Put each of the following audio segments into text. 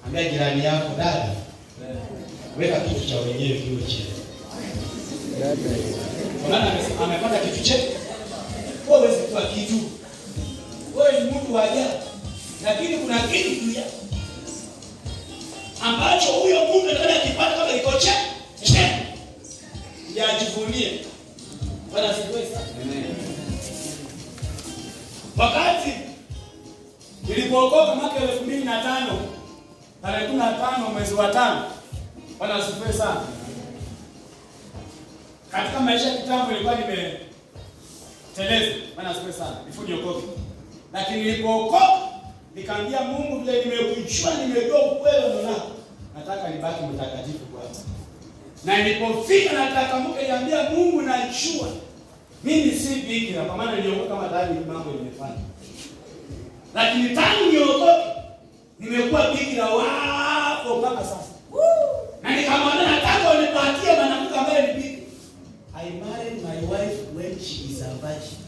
Ambia jirani yako, dada, weka kitu cha wenyewe kiwe chini. Kwa maana amesema- amepata kitu chake. Wewe huwezi kuwa kitu. Wewe ni mtu wa ajabu. Lakini kuna kitu juu yako ambacho huyo Mungu anataka akipata kama iko che che yajivunie. Bwana asifiwe sana. Wakati nilipookoka mwaka elfu mbili na tano tarehe kumi na tano mwezi wa tano, Bwana asifiwe sana. Katika maisha ya kitambo nilikuwa nimeteleza, Bwana asifiwe sana, before niokoke. Lakini nilipookoka nikaambia Mungu, vile nimekujua, nimejua ukweli wa neno lako, nataka nibaki mtakatifu kwako. Na nilipofika nataka Mungu niambia Mungu, najua mimi si bikira, kwa maana niliokoka kama tayari mambo nimefanya, lakini tangu niokoke nimekuwa bikira wako mpaka sasa, na nikamwambia nataka unipatie mwanamke ambaye ni bikira. I married my wife when she is a virgin.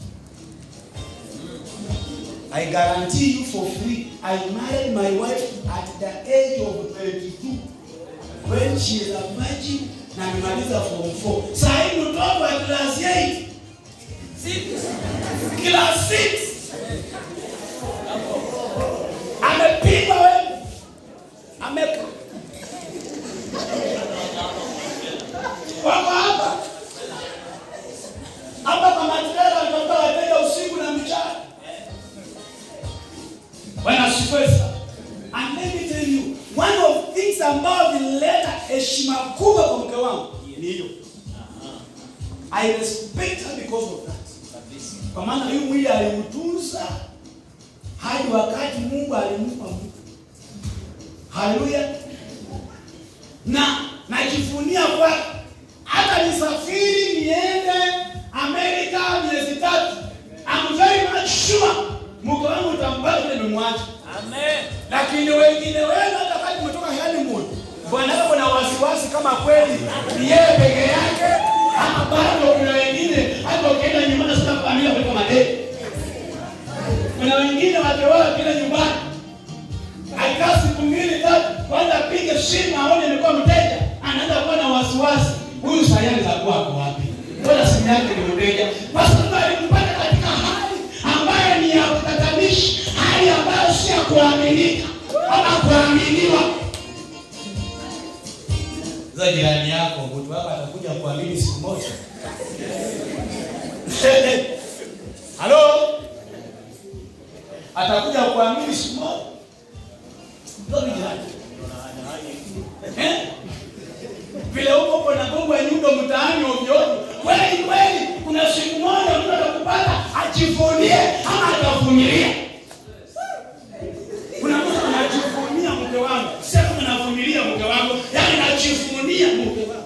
I guarantee you for free. I married my wife at the age of 22 when she is a virgin na nimaliza form 4. Sasa hivi mtoto wa class 8 class 6 amepigwa wewe, ame wako hapa hapa kwa matrela wanatoka wateja usiku na mchana. Bwana asifiwe sana. And let me tell you, one of things ambao vilileta heshima kubwa kwa mke wangu ni hiyo. I respect her because of that. Kwa maana huyu mwili aliutunza hadi wakati Mungu alimpa mtu. Haleluya. Na najivunia kwake. Hata nisafiri niende Amerika miezi tatu. I'm very much sure mke wangu utambaki vile nimemwacha. Amen. Lakini wengine wenu hata kama umetoka honeymoon, bwana wako na wasiwasi kama kweli ni yeye peke yake ama bado kuna wengine hata ukienda nyumbani sasa familia kuliko madeni. Kuna wengine wakeoa kila nyumbani. Akikaa siku mbili tatu, kwanza apige simu aone imekuwa mteja, anaanza kuwa na wasiwasi. Huyu sayari za kwako wapi? Mbona simu yake ni mteja? Kwa sababu alimpata katika hali ambayo ni ya kutatanishi, hali ambayo si ya kuaminika ama kuaminiwa. Za jirani yako, mtu wako atakuja kuamini siku moja. Halo? Atakuja kuamini siku moja. Ndio jirani. Eh? Vile huko uko na gongo ya nyundo mtaani ovyo ovyo. Kweli kweli kuna siku moja mtu atakupata ajivunie ama atavumilia. Kuna mtu anajivunia mke wangu. Sema navumilia mke wangu, yaani najivunia mke wangu.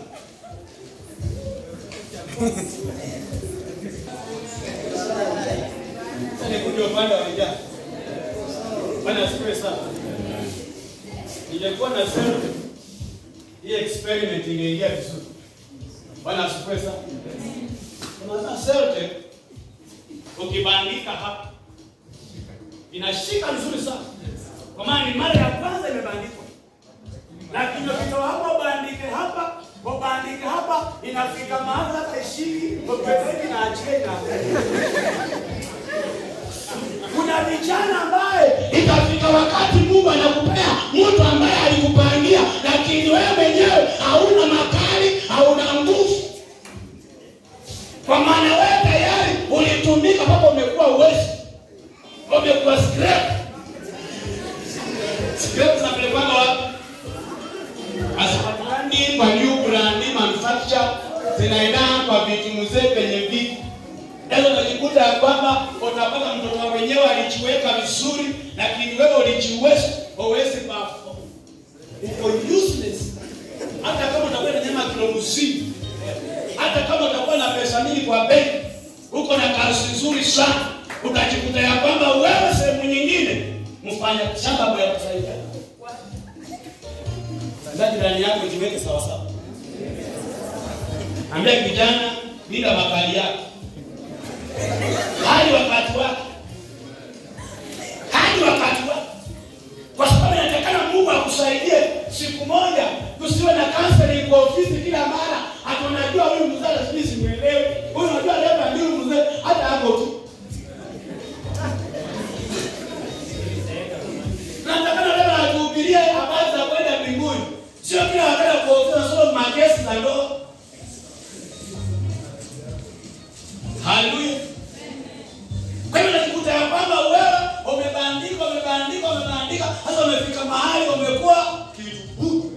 Sasa nikuja upande wa vijana. Bwana asifiwe sana. Ningekuwa na sema hii experiment ingeingia vizuri. Bwana asifiwe sana. Unaona selte ukibandika hapa inashika vizuri sana, kwa maana ni mara ya kwanza imebandikwa, lakini ukitoa hapa ubandike hapa ubandike hapa, inafika mahali hata ishiki upepeki na achie na kuna vijana ambaye itafika wakati Mungu anakupea mtu ambaye alikupangia, lakini wewe mwenyewe hauna makali, hauna nguvu, kwa maana wewe tayari ulitumika mpaka umekuwa uwezi, umekuwa scrap. Scrap zinapelekwanga wapi? Asipatikani kwa new brand manufacture, zinaendana kwa vitu mzee penye vitu Leo unajikuta ya kwamba utapata mtoto wenyewe alijiweka vizuri, lakini wewe ulijiweza, huwezi perform. Uko useless. Hata kama utakuwa na nyama kilo mzima, hata kama utakuwa na pesa mingi kwa benki, uko na kazi nzuri sana, utajikuta ya kwamba wewe sehemu nyingine mfanya shamba ya kusaidia. Sasa jirani yako jiweke sawa sawa. Ambia kijana, linda makali yako hadi wakati wake, hadi wakati wake, kwa sababu inatakana Mungu akusaidie Haleluya. Kwa hiyo unajikuta ya kwamba wewe umebandika, umebandika, umebandika, hasa umefika mahali umekuwa kitu bure.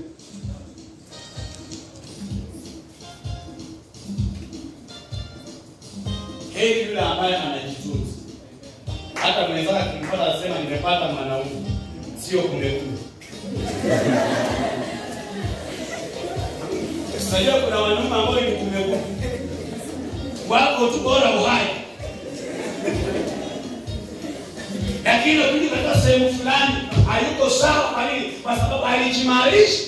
Heri yule ambaye anajitunza. Hata mwenzake akimpata asema nimepata mwanaume, sio kumekuja. Unajua kuna wanaume ambao ni kumekuja, wako tu bora uhai, lakini ukija katika sehemu fulani hayuko sawa. Kwa nini? Kwa sababu alijimarisha.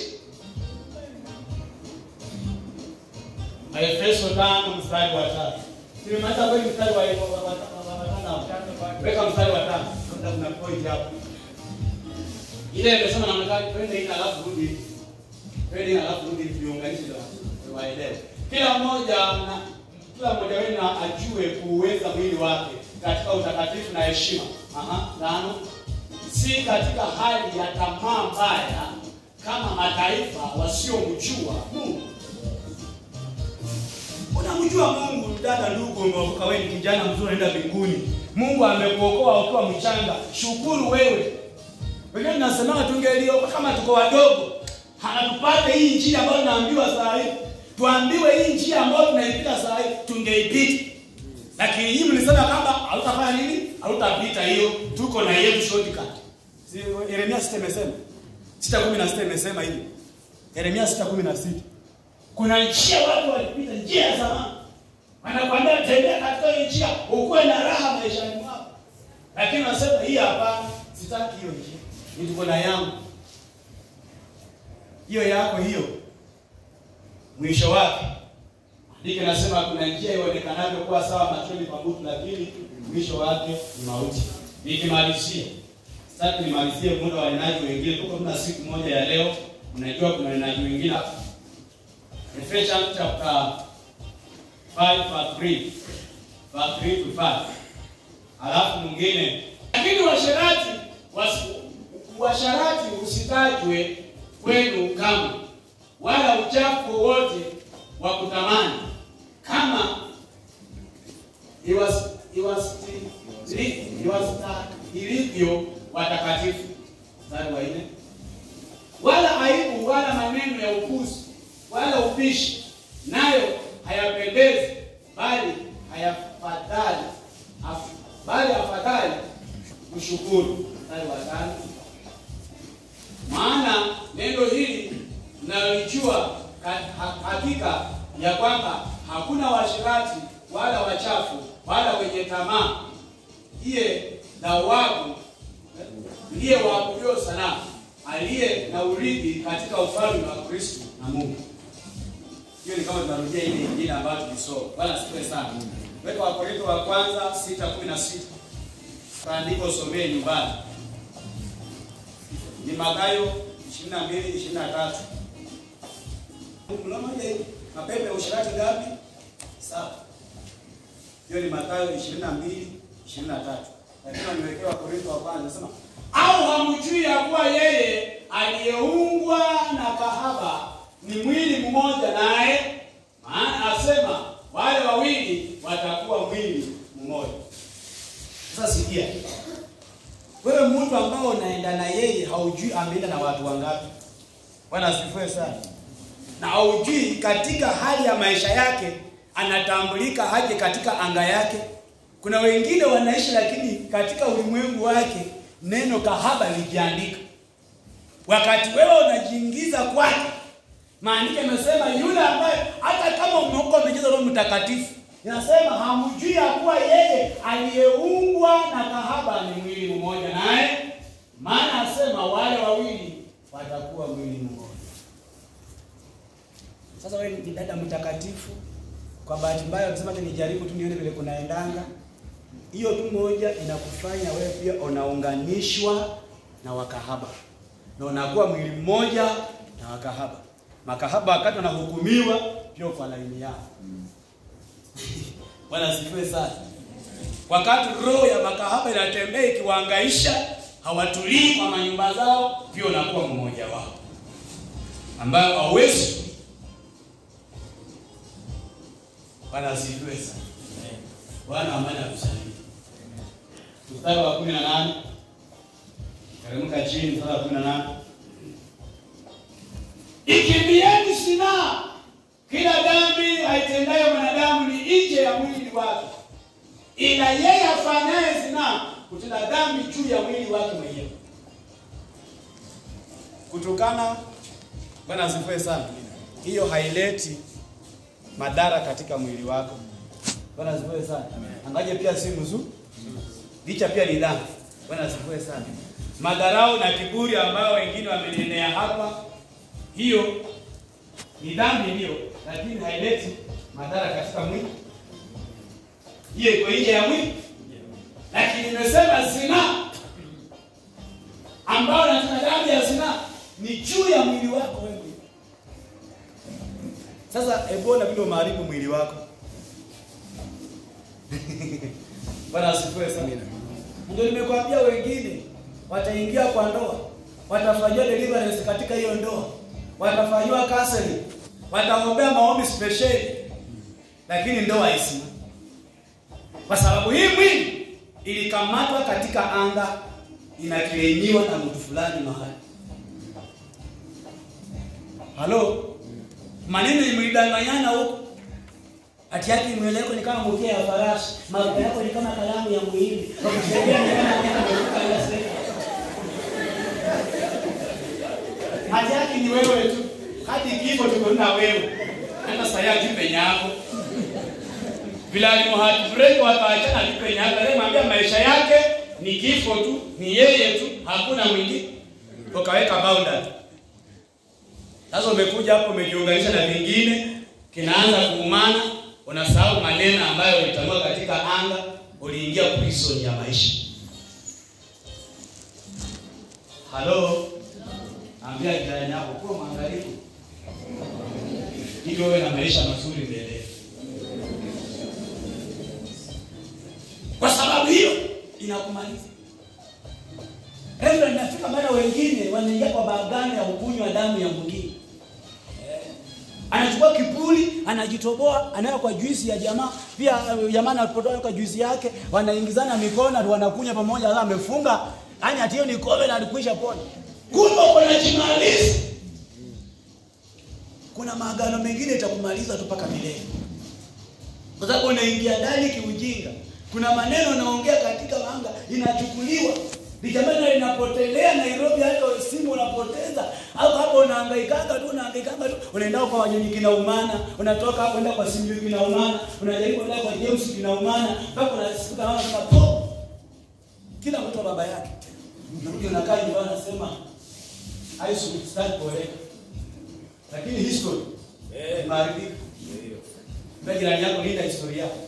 Efeso tano mstari wa tatu. Nimemaliza kweli mstari wa wa- wa- wa- wa- wa- tano. Weka mstari wa tano. Labda kuna point hapo. Ile imesema namna gani? Twende hii alafu rudi. Twende hii alafu rudi viunganishe ndio waelewe. Kila mmoja na kila mmoja wenu ajue kuuweza mwili wake katika utakatifu na heshima. Aha, tano. Si katika hali ya tamaa mbaya kama mataifa wasiomjua Mungu. Unamjua Mungu, dada, ndugu, umeokoka wewe, ni kijana mzuri, unaenda mbinguni. Mungu amekuokoa ukiwa mchanga, shukuru wewe. Wengine tunasemaga tungeliokoka kama tuko wadogo, hanatupate hii njia ambayo tunaambiwa saa hii, tuambiwe hii njia ambayo tunaipita saa hii, tungeipita. Lakini hii mlisema kwamba hautafanya nini? Hautapita hiyo, tuko na yetu shortcut. Si Yeremia 6 imesema 6:16 imesema hivi. Yeremia 6:16 kuna njia watu walipita, njia ya zamani. Wanakwambia tembea katika hii njia, ukuwe na raha maishani mwako. Lakini wanasema hii hapana, sitaki hiyo njia. Ni tuko na yangu. Hiyo yako hiyo. Mwisho wake. Andiko nasema kuna njia ionekanayo kuwa sawa machoni pa mtu lakini mwisho wake ni mauti. Nikimalizia. Sasa nimalizie muda wa wanenaji wengine. Tuko tuna siku moja ya leo. Unajua kuna wanenaji wengine Ephesians chapter 5 verse 3. Verse 3 to 5. Alafu mwingine, lakini washarati wasi, washarati usitajwe kwenu kamwe, wala uchafu wote wa kutamani, kama iwas- iwastahili- iwastahilivyo watakatifu. Mstari wa nne wala aibu wala maneno ya upuzi wala upishi, nayo hayapendezi, bali hayafadhali af, bali afadhali kushukuru. Mstari wa tano maana neno hili mnalijua ka- ha- hakika ya kwamba hakuna washirati wala wachafu wala wenye tamaa iye dhawabu ndiye waabudio sanamu aliye na urithi katika ufalme wa Kristo na Mungu. Hiyo ni kama tunarudia ile ingine ambayo tulisoma. Bwana asifiwe sana. Weka Wakorintho wa kwanza 6:16. Kaandiko somee nyumbani. Ni Mathayo 22 23. Mloma moja hivi. Mapepe ya usharati ngapi? Saba. Hiyo ni Mathayo 22 23. Lakini niwekewa Wakorintho wa kwanza nasema au hamjui ya kuwa yeye aliyeungwa na kahaba ni mwili mmoja naye? Maana asema wale wawili watakuwa mwili mmoja. Sasa sikia, wewe mtu ambao unaenda na yeye haujui ameenda na watu wangapi. Bwana asifiwe sana. Na haujui katika hali ya maisha yake anatambulika aje katika anga yake. Kuna wengine wanaishi lakini katika ulimwengu wake neno kahaba likiandika, wakati wewe unajiingiza kwake. Maandiko yamesema yule ambaye hata kama umeokoka umejaza Roho Mtakatifu, inasema hamjui ya kuwa yeye aliyeungwa na kahaba ni mwili mmoja naye, maana asema wale wawili watakuwa mwili mmoja. Sasa wewe ni dada mtakatifu, kwa bahati mbaya ukisema ati nijaribu tu nione vile kunaendanga, hiyo tu moja inakufanya wewe pia unaunganishwa na wakahaba na unakuwa mwili mmoja na wakahaba. Makahaba wakati wanahukumiwa pia kwa laini yao. Bwana asifiwe sana. Wakati roho ya makahaba inatembea ikiwaangaisha, hawatulii kwa manyumba zao, pia unakuwa mmoja wao ambayo hauwezi. Bwana asifiwe sana. Bwana wa amani akusaidie. Mstari wa 18. Teremka chini mstari wa 18. Ikimbieni zinaa. Kila dhambi aitendayo mwanadamu ni nje ya mwili wake, ila yeye afanyaye zinaa kutenda dhambi juu ya mwili wake mwenyewe. Kutukana, Bwana asifiwe sana, hiyo haileti madhara katika mwili wako. Bwana asifiwe sana. Angaje pia si mzuri, licha pia ni dhambi. Bwana asifiwe sana. Madharau na kiburi ambayo wengine wamenenea hapa, hiyo ni dhambi ndio, lakini haileti madhara katika mwili. Hiyo iko nje ya mwili, lakini nimesema zina ambayo natuna dhambi ya zina ni juu ya mwili wako wewe. Sasa ebona vile umeharibu mwili wako. Bwana asifiwe sana. Ndio nimekwambia wengine wataingia kwa ndoa, watafanyiwa deliverance katika hiyo ndoa, watafanyiwa counseling, wataombea maombi special, lakini ndoa haisima, kwa sababu hii mwili ilikamatwa katika anga, inaklaimiwa na mtu fulani mahali. Halo, maneno imelidanganyana huko Ati yake nywele yako ni kama mkia ya farasi, maruka yako ni kama kalamu ya muhindi. Wakusaidia ni kama nyama imeruka ya seka. Hati yake ni wewe tu. Hadi kifo tuko na wewe. Hata saya jipe nyako. Bila ni heartbreak wakaachana jipe nyako. Leo mwambia maisha yake ni kifo tu, ni yeye tu, hakuna mwingine. Ukaweka boundary. Sasa umekuja hapo umejiunganisha na vingine, kinaanza kuumana, unasahau maneno ambayo ulitanua katika anga, uliingia prison ya maisha. Halo. Ambia jirani yako kuwa mwangalifu. Ili wewe na maisha mazuri mbele. Kwa sababu hiyo inakumaliza. Hivyo inafika mara wengine wanaingia kwa bagani ya ukunywa damu ya mwingine. Eh, Anachukua kipuli, anajitoboa, anaweka kwa juisi ya jamaa. Pia eh, jamaa anapotoa kwa juisi yake, wanaingizana mikono, wanakunywa pamoja, sasa amefunga. Yaani ati hiyo ni kombe na alikwisha pona. Kumbe kuna jimalizi. Kuna maagano mengine itakumaliza tu mpaka milele. Kwa sababu unaingia ndani kiujinga. Kuna maneno unaongea katika anga inachukuliwa. Likamana linapotelea Nairobi, hata simu unapoteza. Au hapo unahangaikanga tu, unahangaikanga tu. Unaenda kwa wanyonyi kinaumana, unatoka hapo unaenda kwa Simbi kinaumana, unajaribu kwenda kwa James kinaumana, mpaka unasikia kama kama po. Kila mtu wa baba yake. Unarudi unakaa nyumbani unasema I should start kueleka. Lakini history eh maharibika. Mbona jirani yako linda historia yako?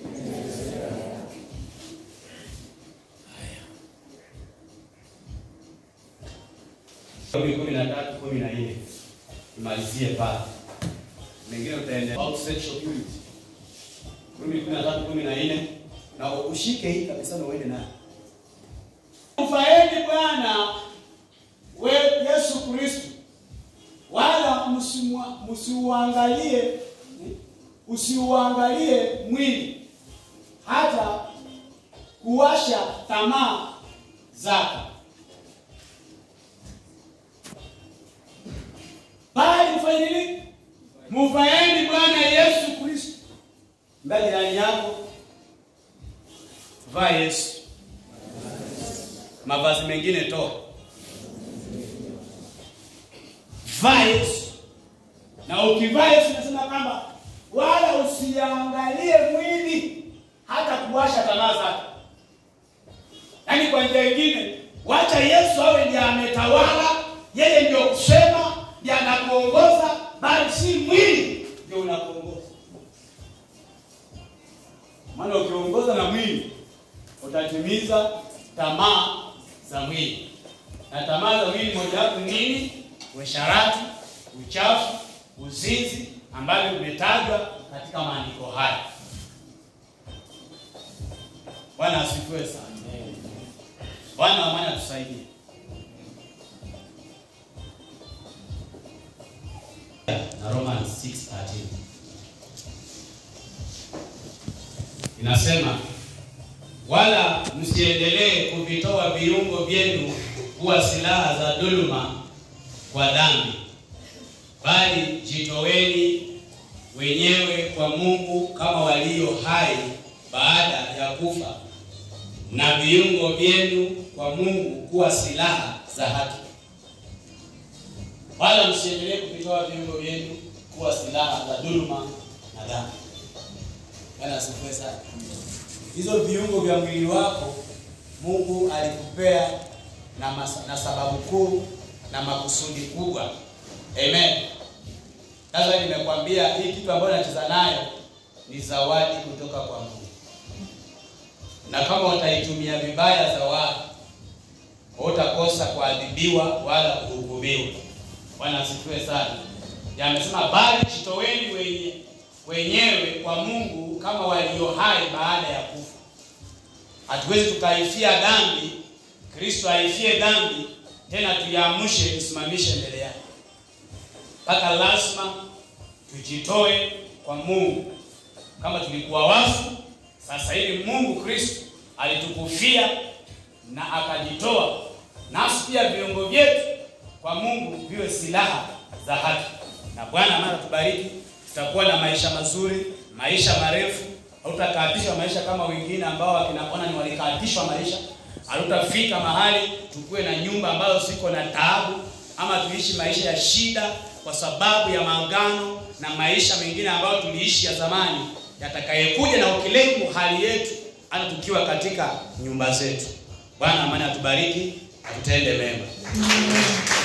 Kumi kumi na tatu kumi na nne imalizie pale, mengine utaendelea about sexual purity. Kumi kumi na tatu kumi na nne na ushike hii kabisa na uende nayo. Mfaeni Bwana we Yesu Kristo, wala msimwa- msiuangalie usiuangalie mwili hata kuwasha tamaa zake bali mfanye nini? Mvaeni Bwana Yesu Kristo. Mbele jirani yako, vaa Yesu. Mavazi mengine toa, vaa Yesu. Na ukivaa Yesu, nasema kwamba wala usiangalie mwili hata kuwasha tamaa zake. Yaani kwa njia nyingine, wacha Yesu awe ndiye ametawala, yeye ndio kusema, ndiye anakuongoza, bali si mwili ndio unakuongoza. Maana ukiongoza na mwili utatimiza tamaa za mwili, na tamaa za mwili mojawapo ni nini? Uasherati, uchafu, uzinzi, ambavyo vimetajwa katika maandiko haya. Bwana asifiwe sana. Bwana wa amani atusaidie. Na Romans 6:13. inasema wala msiendelee kuvitoa viungo vyenu kuwa silaha za dhuluma kwa dhambi, bali jitoweni wenyewe kwa Mungu kama walio hai baada ya kufa, na viungo vyenu kwa Mungu kuwa silaha za haki. Wala msiendelee kuvitoa viungo vyenu kuwa silaha za dhuluma na dhambi. Bwana asifiwe sana. Hizo viungo vya mwili wako Mungu alikupea na, masa, na sababu kuu na makusudi kubwa. Amen. Sasa nimekwambia hii kitu ambayo nacheza nayo ni zawadi kutoka kwa Mungu, na kama utaitumia vibaya zawadi, hutakosa kuadhibiwa wala kuhukumiwa. Bwana asifiwe sana. Yamesema bali jitoweni wenye wenyewe kwa Mungu kama walio hai baada ya kufa. Hatuwezi tukaifia dhambi, Kristo aifie dhambi tena tuiamshe tusimamishe mbele yake, mpaka lazima tujitoe kwa Mungu. Kama tulikuwa wafu, sasa hivi Mungu Kristo alitukufia na akajitoa, nasi pia viungo vyetu kwa Mungu viwe silaha za haki. Na Bwana mara tubariki, tutakuwa na maisha mazuri, maisha marefu. Hautakatishwa maisha kama wengine ambao wakinaona ni walikatishwa maisha. Hatutafika mahali tukue na nyumba ambazo ziko na taabu, ama tuishi maisha ya shida kwa sababu ya maangano na maisha mengine ambayo tuliishi ya zamani, yatakayekuja na ukilemu hali yetu hata tukiwa katika nyumba zetu. Bwana amani atubariki, atutende mema.